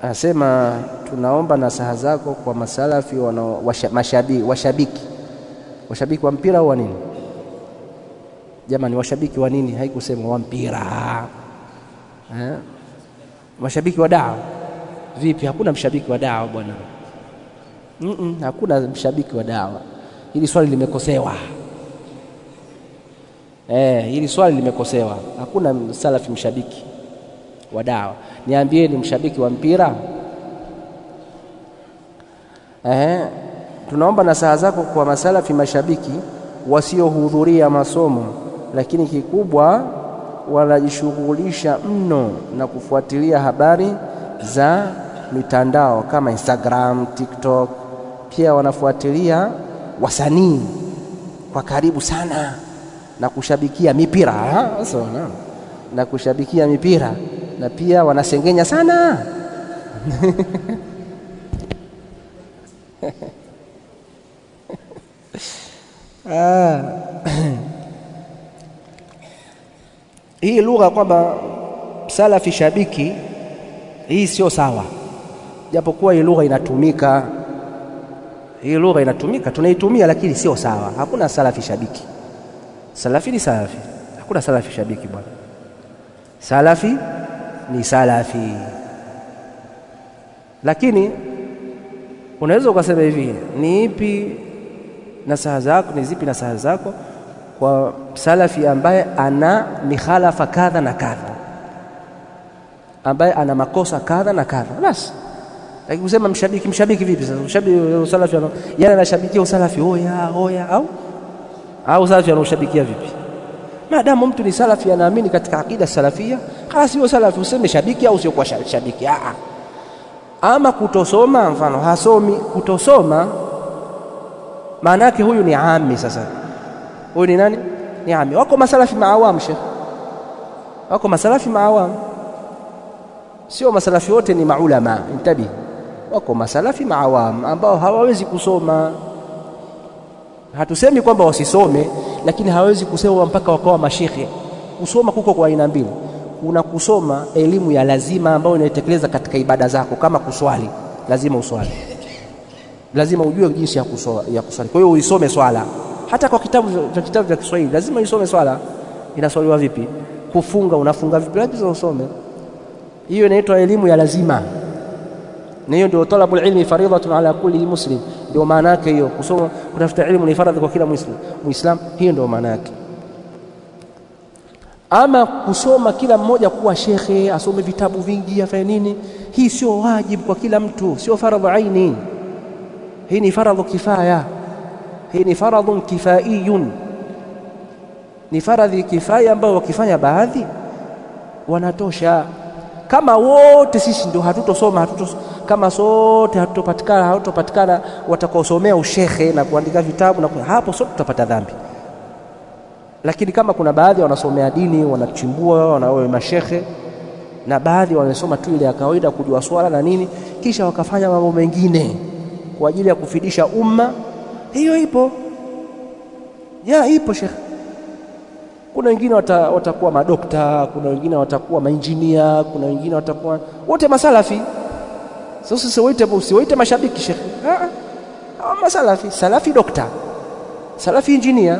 Anasema tunaomba nasaha zako kwa masalafi wanao washa, mashabi, washabiki washabiki wa mpira au wa nini? Jamani, washabiki wa nini? Haikusema wa mpira eh? Washabiki wa dawa vipi? Hakuna mshabiki wa dawa bwana. Mm -mm, hakuna mshabiki wa dawa. Hili swali limekosewa. Eh, hili swali limekosewa. Hakuna salafi mshabiki wa dawa. Niambieni mshabiki wa mpira eh, tunaomba nasaha zako kwa masalafi mashabiki wasiohudhuria masomo, lakini kikubwa wanajishughulisha mno na kufuatilia habari za mitandao kama Instagram, TikTok. Pia wanafuatilia wasanii kwa karibu sana na kushabikia mipira so, no. na kushabikia mipira na pia wanasengenya sana ah. hii lugha kwamba salafi shabiki hii sio sawa, japokuwa hii lugha inatumika, hii lugha inatumika, tunaitumia, lakini sio sawa. Hakuna salafi shabiki. Salafi ni salafi, hakuna salafi shabiki bwana. Salafi ni salafi, lakini unaweza ukasema hivi, ni ipi nasaha zako, ni zipi nasaha zako kwa salafi ambaye ana mikhalafa kadha na kadha, ambaye ana makosa kadha na kadha, basi. Lakini kusema mshabiki, mshabiki vipi sasa? Mshabiki salafi yani anashabikia usalafi oya oya, au au salafi anaushabikia vipi? Maadamu mtu ni salafi, anaamini katika akida salafia, kala sio salafi, useme shabiki au sio kwa shabiki. Aa, ama kutosoma, mfano hasomi, kutosoma maana yake huyu ni ami. Sasa huyu ni nani? Ni ami. Wako masalafi maawamu, shekh, wako masalafi maawamu, sio masalafi wote ni maulama. Intabi, wako masalafi maawamu ambao hawawezi kusoma. Hatusemi kwamba wasisome, lakini hawawezi kusema mpaka wakawa mashekhe. Kusoma kuko kwa aina mbili. Kuna kusoma elimu ya lazima ambayo unaitekeleza katika ibada zako, kama kuswali, lazima uswali lazima ujue jinsi ya kuswali, ya kuswali. Kwa hiyo uisome swala, hata kwa kitabu vya kitabu vya Kiswahili lazima uisome swala. Inaswaliwa vipi? Kufunga, unafunga vipi? Lazima usome. Hiyo inaitwa elimu ya lazima, na hiyo ndio talabul ilmi faridhatun ala kulli muslim. Ndio maana yake hiyo, kusoma kutafuta elimu ni faradhi kwa kila Muislam. Muislam, hiyo ndio maana yake. Ama kusoma kila mmoja kuwa shekhe, asome vitabu vingi, afanye nini, hii sio wajibu kwa kila mtu, sio faradhu aini hii ni faradhu kifaya, hii ni faradhun kifaiyun, ni faradhi kifaya ambayo wakifanya baadhi wanatosha. Kama wote sisi ndio hatutosoma hatuto, kama sote hatutopatikana hatutopatikana watakaosomea ushekhe na kuandika vitabu na hapo, sote tutapata dhambi. Lakini kama kuna baadhi wanasomea dini, wanachimbua, wanawe mashekhe, na baadhi wanasoma tu ile ya kawaida kujua swala na nini, kisha wakafanya mambo mengine kwa ajili ya kufidisha umma, hiyo ipo ya ipo shekhe. Kuna wengine wata, watakuwa madokta, kuna wengine watakuwa mainjinia, kuna wengine watakuwa wote masalafi. Sasa usiwaite usiwaite mashabiki shekhe, hawa masalafi. Salafi dokta, salafi injinia,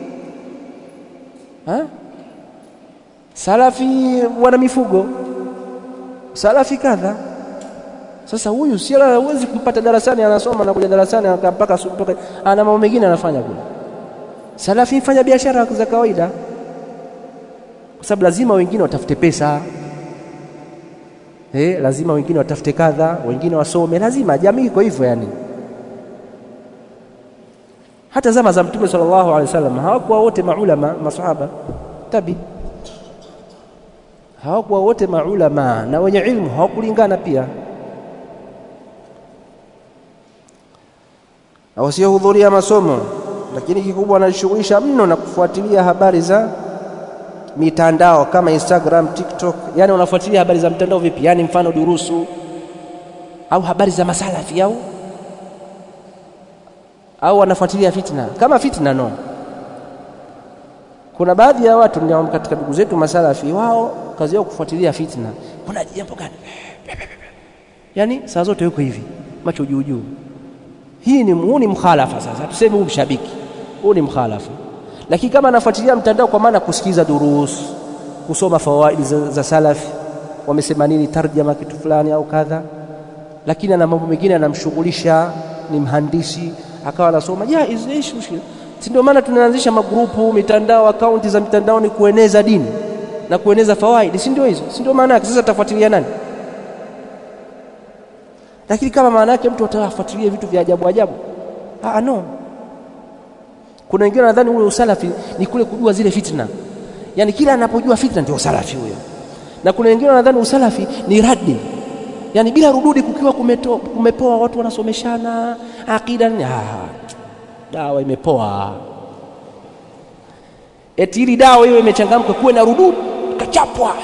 salafi wana mifugo, salafi kadha sasa huyu si huwezi kumpata darasani, anasoma na kuja darasani mpaka mpaka ana mambo mengine anafanya kule. Salafi fanya biashara za kawaida, kwa sababu lazima wengine watafute pesa eh, lazima wengine watafute kadha, wengine wasome, lazima jamii iko hivyo. Yani hata zama za Mtume sallallahu alaihi wasallam hawakuwa wote maulama, masahaba tabi hawakuwa wote maulama, na wenye ilmu hawakulingana pia na wasiohudhuria masomo, lakini kikubwa wanajishughulisha mno na kufuatilia habari za mitandao kama Instagram, TikTok. Yani wanafuatilia habari za mtandao vipi? Yani mfano durusu au habari za masalafi au au wanafuatilia fitna kama fitna no. Kuna baadhi ya watu ndio katika ndugu zetu masalafi, wao kazi yao kufuatilia fitna. Kuna jambo gani? yani saa zote yuko hivi, macho juu juu. Hii ni huu ni mkhalafa. Sasa tuseme huu mshabiki, huu ni mkhalafa. Lakini kama anafuatilia mtandao, kwa maana kusikiza durus, kusoma fawaidi za, za salafi, wamesema nini, tarjama kitu fulani au kadha, lakini ana mambo mengine anamshughulisha, ni mhandisi, akawa anasoma jaiz, ishi mushkila. Si ndio maana tunaanzisha magrupu, mitandao, akaunti za mitandaoni kueneza dini na kueneza fawaidi, si ndio hizo? Si ndio maana yake? Sasa tafuatilia nani? Lakini kama maana yake mtu atafuatilia vitu vya ajabu ajabu, ah, no. Kuna wengine nadhani ule usalafi ni kule kujua zile fitna, yaani kila anapojua fitna ndio usalafi huyo, na kuna wengine wanadhani usalafi ni radi, yaani bila rududi, kukiwa kumeto, kumepoa, watu wanasomeshana akida ni ah, dawa imepoa, eti ili dawa hiyo imechangamka, kuwe na rududi, kachapwa,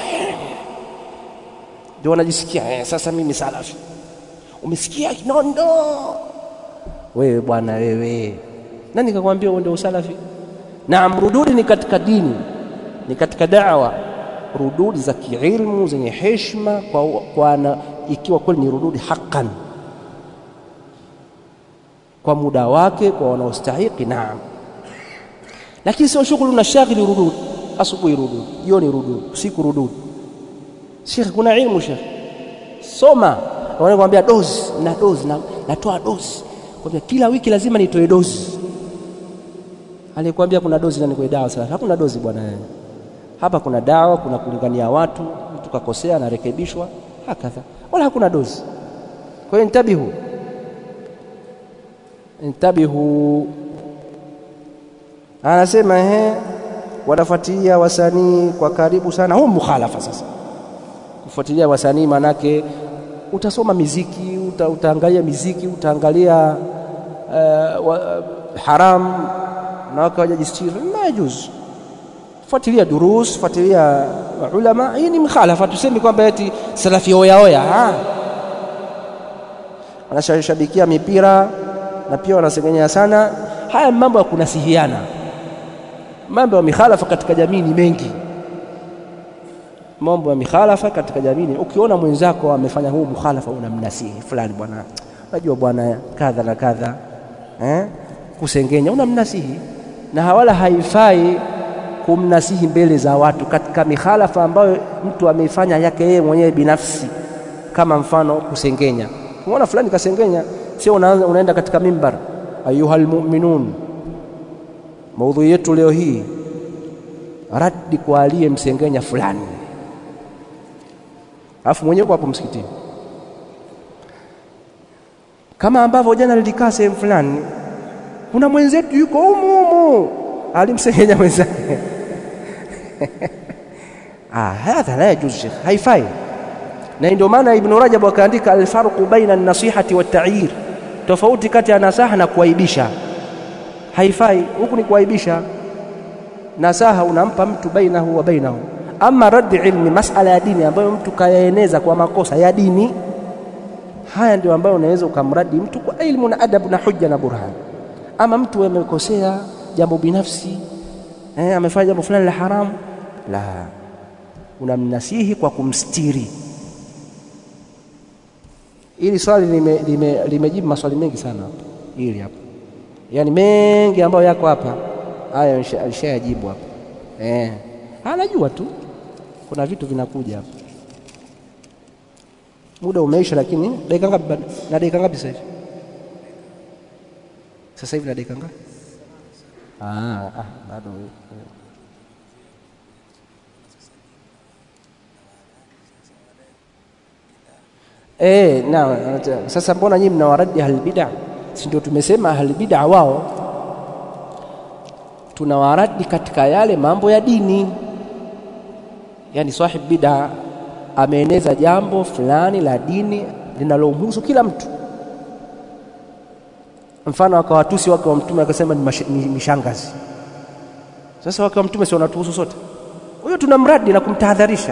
ndio wanajisikia eh, sasa mimi salafi. Umesikia kinondo wewe bwana wewe, nani kakwambia uende usalafi? Naam, rududi ni katika dini, ni katika dawa, rududi za kiilmu zenye heshima kwa, kwa na, ikiwa kweli ni rududi haqqan kwa muda wake kwa wanaostahiki, naam, lakini sio shughuli na shaghili. Rududi asubuhi, rududi jioni, rududi usiku, rududi. Shekhe, kuna ilmu shekhe, soma wanakwambia dozi na dozi na natoa dozi, kwambia kila wiki lazima nitoe dozi. Alikwambia kuna dozi nani kwenye dawa? Sasa hakuna dozi bwana. Hapa kuna dawa, kuna kulingania watu, mtu kakosea anarekebishwa, hakadha, wala hakuna dozi. Kwa hiyo intabihu, intabihu. Anasema ehe, wanafuatilia wasanii kwa karibu sana. Huu mukhalafa sasa, kufuatilia wasanii manake utasoma miziki uta, utaangalia miziki utaangalia uh, wa, haram na wake wajajistiri majuzu. Fuatilia durus, fuatilia ulama. Hii ni mkhalafa, tusemi kwamba eti salafi oya oya. Wanashabikia mipira na pia wanasengenya sana. Haya mambo ya kunasihiana, mambo ya mikhalafa katika jamii ni mengi mambo ya mikhalafa katika jamii. Ukiona mwenzako amefanya huu mukhalafa, unamnasihi fulani, bwana, unajua bwana kadha na kadha eh? Kusengenya unamnasihi, na hawala haifai kumnasihi mbele za watu katika mikhalafa ambayo mtu ameifanya yake yeye mwenyewe binafsi, kama mfano kusengenya. Umeona fulani kasengenya, sio unaanza unaenda katika mimbar, ayuhal mu'minun. Maudhui yetu leo hii raddi kwa aliyemsengenya fulani alafu mwenyewe hapo msikitini, kama ambavyo jana nilikaa sehemu fulani, kuna mwenzetu yuko humu humu alimsengenya mwenzake ah, hadha la yajuz shekh, haifai. Na ndio maana Ibn Rajab akaandika alfarqu baina an-nasihati wat-ta'yir, tofauti kati ya nasaha na kuaibisha. Haifai, huku ni kuaibisha. Nasaha unampa mtu bainahu wa bainahu ama raddi ilmi, masala ya dini ambayo mtu kayaeneza kwa makosa ya dini, haya ndio ambayo unaweza ukamradi mtu kwa ilmu na adabu na hujja na burhan. Ama mtu amekosea jambo binafsi eh, amefanya jambo fulani la haramu, la unamnasihi kwa kumstiri. Hili swali limejibu lime, lime maswali mengi sana hapa, hili hapa, yaani mengi ambayo yako hapa, haya alishayajibu hapa eh, anajua tu kuna vitu vinakuja hapa. Muda umeisha, lakini dakika ngapi? Na dakika ngapi sasa hivi? Sasa hivi na dakika ngapi? Ah, ah, bado eh. Na sasa mbona nyinyi mnawaradi ahli bid'a? Si ndio tumesema ahli bid'a wao tunawaradi katika yale mambo ya dini yaani sahib bid'a ameeneza jambo fulani la dini linalomhusu kila mtu. Mfano akawatusi wake wa Mtume akasema ni, ni mishangazi. Sasa wake wa Mtume si wanatuhusu sote? Huyo tunamradi na kumtahadharisha,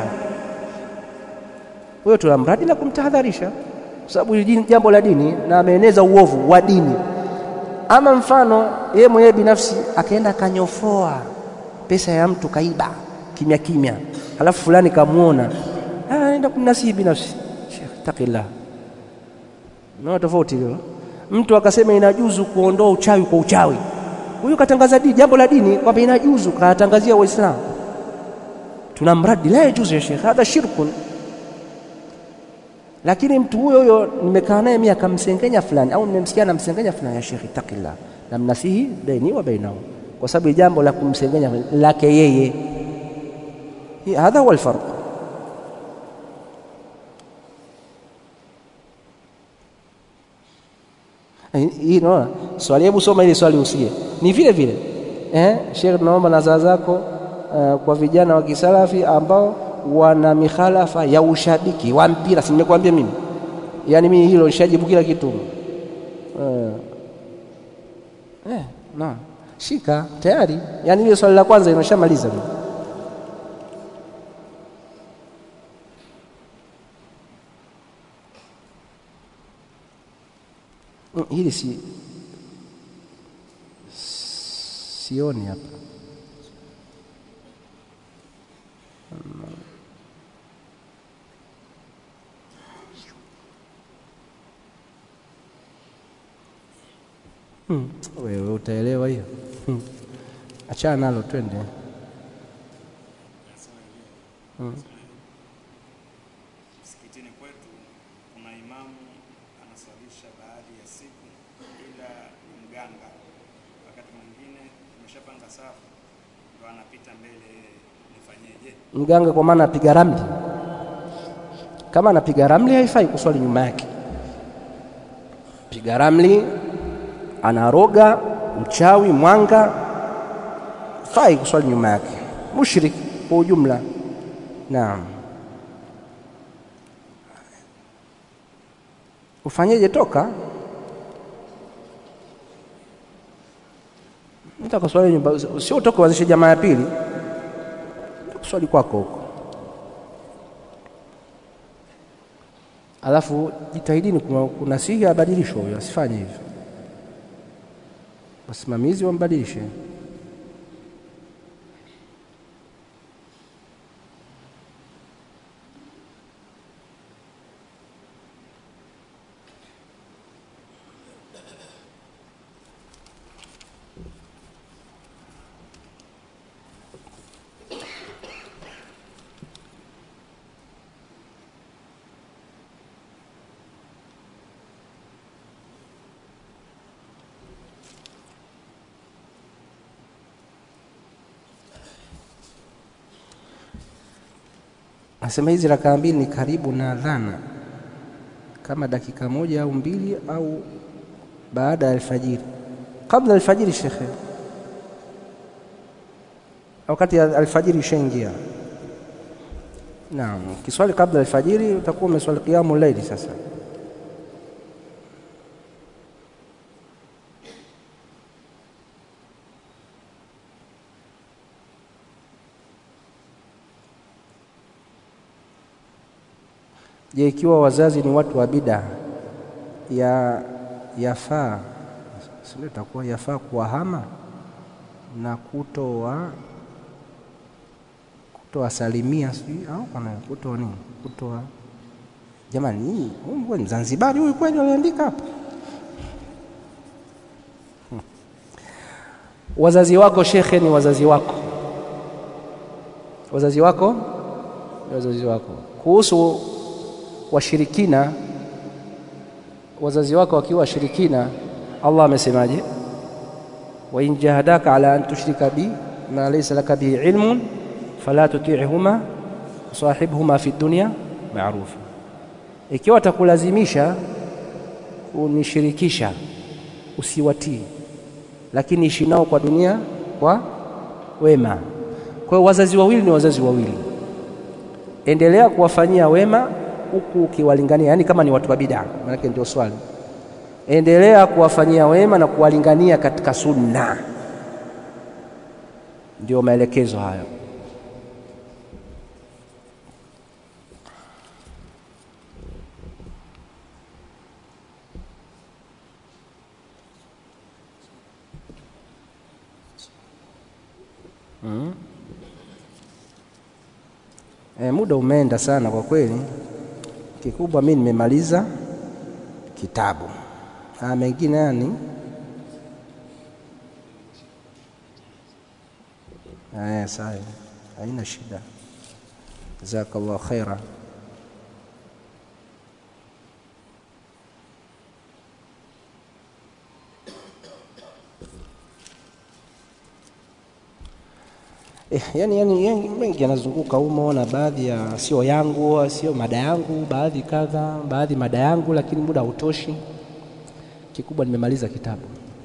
huyo tunamradi na kumtahadharisha, kwa sababu hili jambo la dini na ameeneza uovu wa dini. Ama mfano yeye mwenyewe binafsi akaenda akanyofoa pesa ya mtu kaiba kimya kimya, halafu fulani kamwona, anaenda kumnasihi binafsi, Sheikh taqillah, Unaona tofauti hiyo? Mtu akasema inajuzu kuondoa uchawi kwa uchawi, huyu katangaza dini, jambo la dini kwamba inajuzu, kawatangazia Waislamu. Tunamradi la yajuzu ya Sheikh, hadha shirkun. Lakini mtu huyo huyo nimekaa naye mimi akamsengenya fulani, au nimemsikia anamsengenya fulani, ya Sheikh ittaqillah, namnasihi baini wa bainahu, kwa sababu jambo la kumsengenya lake yeye. Hadha huwa alfarq. hii naona swali, hebu soma ile swali usikie, ni vile vile eh, Sheikh, tunaomba nasaha zako uh, kwa vijana wa kisalafi ambao wana mikhalafa ya ushabiki wa mpira. Si nimekuambia mimi, yaani mimi hilo nishajibu kila kitu uh, eh, na shika tayari, yaani ile swali la kwanza inashamaliza mimi hili si sioni hapa hmm. Wewe utaelewa hiyo hmm. Achana nalo twende hmm. Msikitini kwetu kuna imamu anaswalisha baadhi ya siku, ila ni mganga. Wakati mwingine tumeshapanga safu, ndo anapita mbele, nifanyeje? Mganga kwa maana apiga ramli. Kama anapiga ramli, haifai kuswali nyuma yake. Piga ramli, anaroga, mchawi, mwanga, fai kuswali nyuma yake, mushrik kwa ujumla. Naam. Ufanyeje? Toka mtaka swali nyumba, sio utoke uanzishe jamaa ya pili, kuswali kwako huko. Alafu jitahidini kunasihi abadilishwe, huyo asifanye hivyo, wasimamizi wambadilishe. Nasema hizi rakaa mbili ni karibu na adhana, kama dakika moja au mbili au baada ya alfajiri, kabla alfajiri shekhe, wakati alfajiri ishaingia. Naam, kiswali kabla alfajiri utakuwa umeswali qiyamu laili. Sasa Je, ikiwa wazazi ni watu wa bida ya yafaa sio, itakuwa yafaa kuwahama na kutoa kutowasalimia, sijui au kana kutoa nini, kutoa jamani, hii huyu ni Zanzibari huyu kweli, waliandika hapa hmm. Wazazi wako shekhe, ni wazazi wako, wazazi wako ni wazazi wako. Kuhusu washirikina wazazi wako wakiwa washirikina, Allah amesemaje? wa in jahadaka ala an tushrika bi ma laysa laka bihi ilmun fala tuti'huma sahibhuma fi dunya ma'rufa, ikiwa watakulazimisha kunishirikisha usiwatii, lakini ishi nao kwa dunia kwa wema. Kwa hiyo wazazi wawili ni wazazi wawili, endelea kuwafanyia wema huku ukiwalingania, yaani kama ni watu wa bid'a, maanake ndio swali. Endelea kuwafanyia wema na kuwalingania katika sunna, ndio maelekezo hayo. Mm. E, muda umeenda sana kwa kweli. Kikubwa mimi nimemaliza kitabu. Haya mengine yani haya sawa, haina shida. Jazakallahu khaira. Eh, yani, yani, yani mengi yanazunguka humo na baadhi ya sio yangu sio mada yangu, baadhi kadha, baadhi mada yangu, lakini muda hautoshi. Kikubwa nimemaliza kitabu,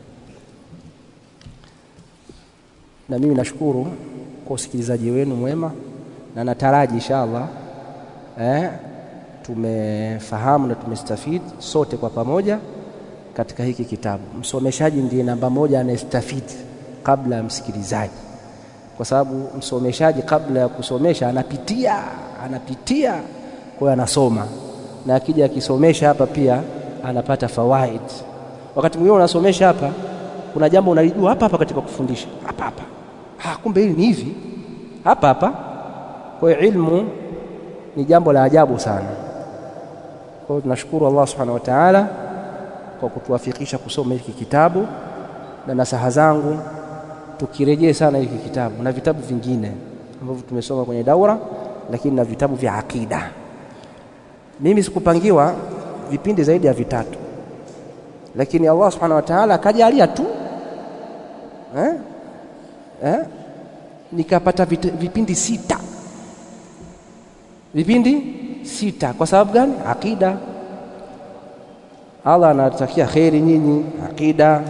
na mimi nashukuru kwa usikilizaji wenu mwema, na nataraji inshallah eh, tumefahamu na tumestafidi sote kwa pamoja katika hiki kitabu. Msomeshaji ndiye namba moja anayestafidi kabla ya msikilizaji kwa sababu msomeshaji kabla ya kusomesha anapitia anapitia, kwa hiyo anasoma, na akija akisomesha hapa pia anapata fawaid. Wakati mwingine unasomesha hapa, kuna jambo unalijua hapa hapa katika kufundisha hapa hapa, ah, kumbe hili ni hivi hapa hapa. Kwa hiyo ilmu ni jambo la ajabu sana. Kwa hiyo tunashukuru Allah subhanahu wa ta'ala kwa kutuwafikisha kusoma hiki kitabu, na nasaha zangu tukirejee sana hiki kitabu na vitabu vingine ambavyo tumesoma kwenye daura, lakini na vitabu vya akida. Mimi sikupangiwa vipindi zaidi ya vitatu, lakini Allah subhanahu wa ta'ala akajalia tu eh? Eh? nikapata vipindi sita, vipindi sita. Kwa sababu gani? Akida. Allah anatakia kheri nyinyi, akida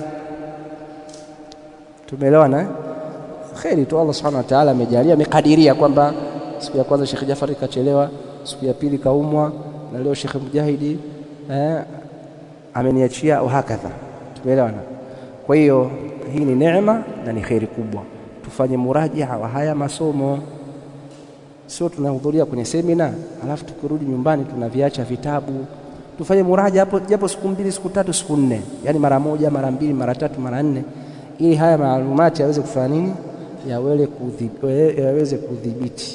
Tumeelewana kheri tu. Allah subhanahu wa ta'ala amejalia, amekadiria kwamba siku ya kwanza Sheikh Jafari kachelewa, siku ya pili kaumwa, na leo Sheikh Mujahidi eh, ameniachia wahakadha. Tumeelewana. Kwa hiyo hii ni neema na ni kheri kubwa. Tufanye murajaa wa haya masomo, sio tunahudhuria kwenye semina alafu tukirudi nyumbani tunaviacha vitabu. Tufanye muraja hapo japo siku mbili, siku tatu, siku nne, yaani mara moja, mara mbili, mara tatu, mara nne ili haya maalumati yaweze kufanya nini, yaweze kudhibiti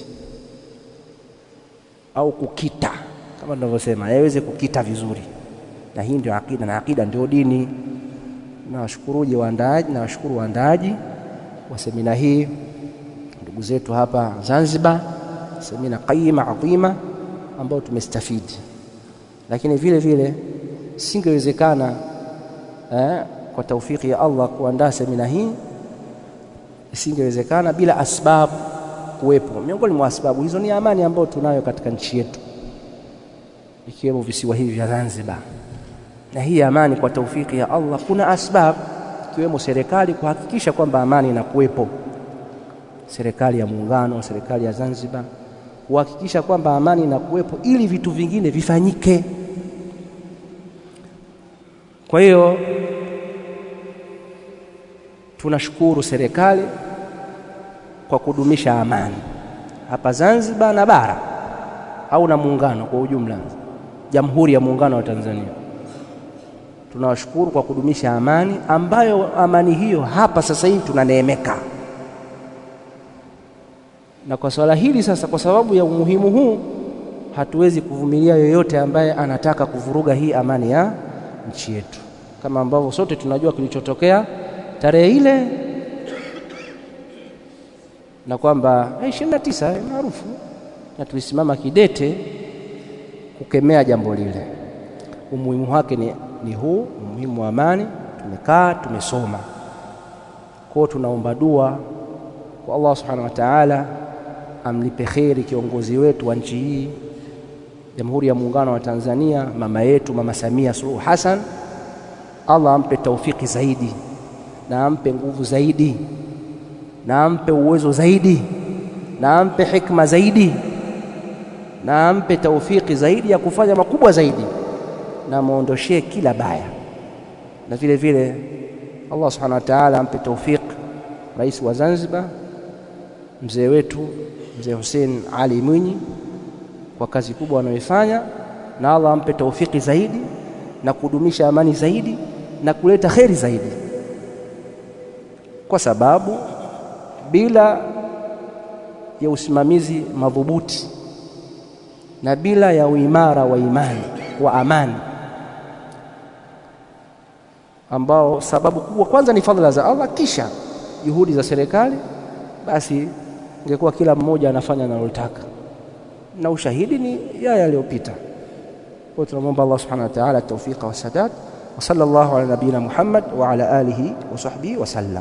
au kukita, kama tunavyosema, yaweze kukita vizuri. Na hii ndio akida, na akida ndio dini. Nawashukuruje waandaaji, nawashukuru waandaaji wa semina hii, ndugu zetu hapa Zanzibar, semina qayima adhima ambayo tumestafidi, lakini vile vile singewezekana eh, kwa taufiki ya Allah kuandaa semina hii isingewezekana bila asbabu kuwepo. Miongoni mwa sababu hizo ni amani ambayo tunayo katika nchi yetu, ikiwemo visiwa hivi vya Zanzibar. Na hii amani kwa taufiki ya Allah, kuna asbabu ikiwemo serikali kuhakikisha kwamba amani inakuwepo, serikali ya muungano, serikali ya Zanzibar kuhakikisha kwamba amani inakuwepo ili vitu vingine vifanyike. Kwa hiyo tunashukuru serikali kwa kudumisha amani hapa Zanzibar na bara au na muungano kwa ujumla, Jamhuri ya Muungano wa Tanzania. Tunawashukuru kwa kudumisha amani ambayo amani hiyo hapa sasa hivi tunaneemeka. Na kwa swala hili sasa, kwa sababu ya umuhimu huu, hatuwezi kuvumilia yoyote ambaye anataka kuvuruga hii amani ya nchi yetu, kama ambavyo sote tunajua kilichotokea tarehe ile na kwamba ishirini na tisa maarufu, na tulisimama kidete kukemea jambo lile. Umuhimu wake ni, ni huu umuhimu wa amani. Tumekaa tumesoma, kwao tunaomba dua kwa Allah subhanahu wa ta'ala, amlipe kheri kiongozi wetu wa nchi hii Jamhuri ya Muungano wa Tanzania, mama yetu Mama Samia Suluhu Hassan. Allah ampe taufiki zaidi na ampe nguvu zaidi na ampe uwezo zaidi na ampe hikma zaidi na ampe taufiki zaidi ya kufanya makubwa zaidi na muondoshee kila baya, na vile vile Allah subhanahu wa ta'ala ampe taufiki rais wa Zanzibar mzee wetu mzee Hussein Ali Mwinyi kwa kazi kubwa anayoifanya, na Allah ampe taufiki zaidi na kudumisha amani zaidi na kuleta kheri zaidi kwa sababu bila ya usimamizi madhubuti na bila ya uimara wa imani wa amani, ambao sababu kubwa kwanza ni fadhila za Allah, kisha juhudi za serikali, basi ingekuwa kila mmoja anafanya analotaka, na ushahidi ni yale yaliyopita. Kwa tunamwomba Allah subhanahu wa ta'ala tawfiqa wa sadad wa sallallahu ala nabiyina Muhammad wa ala alihi wa sahbihi wa sallam.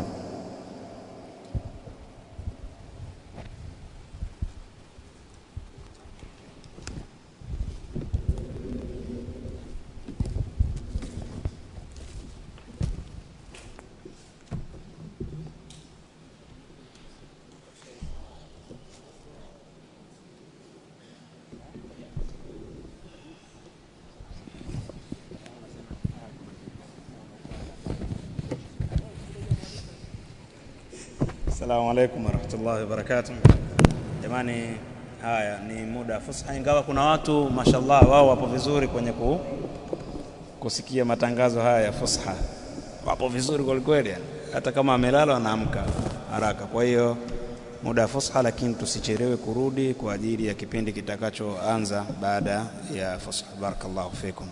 Assalamu alaikum warahmatullahi wabarakatuh. Jamani, haya ni muda fusha, ingawa kuna watu mashallah wao wapo vizuri kwenye ku, kusikia matangazo haya ya fusha, wapo vizuri kwelikweli, yani. hata kama amelala anaamka haraka. Kwa hiyo muda wa fusha, lakini tusichelewe kurudi kwa ajili ya kipindi kitakachoanza baada ya fusha. Barakallahu fikum.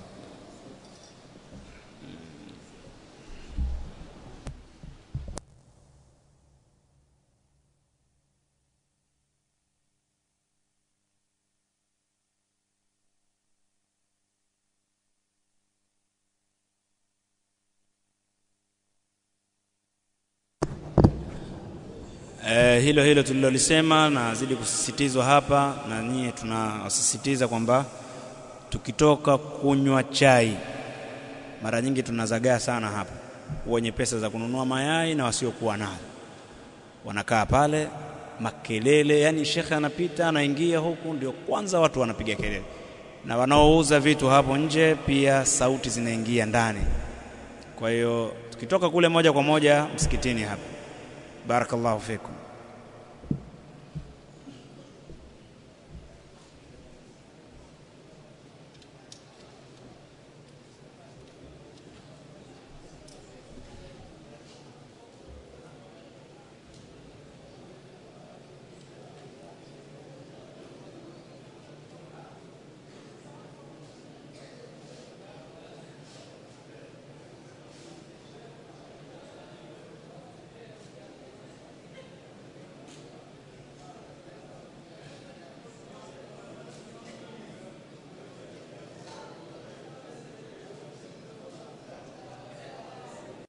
Eh, hilo hilo tulilolisema nazidi kusisitizwa hapa, na nyie tunawasisitiza kwamba tukitoka kunywa chai, mara nyingi tunazagaa sana hapa, wenye pesa za kununua mayai na wasiokuwa nayo wanakaa pale makelele, yani shekhe anapita anaingia huku, ndio kwanza watu wanapiga kelele, na wanaouza vitu hapo nje pia sauti zinaingia ndani. Kwa hiyo tukitoka kule moja kwa moja msikitini hapa. Barakallahu fikum.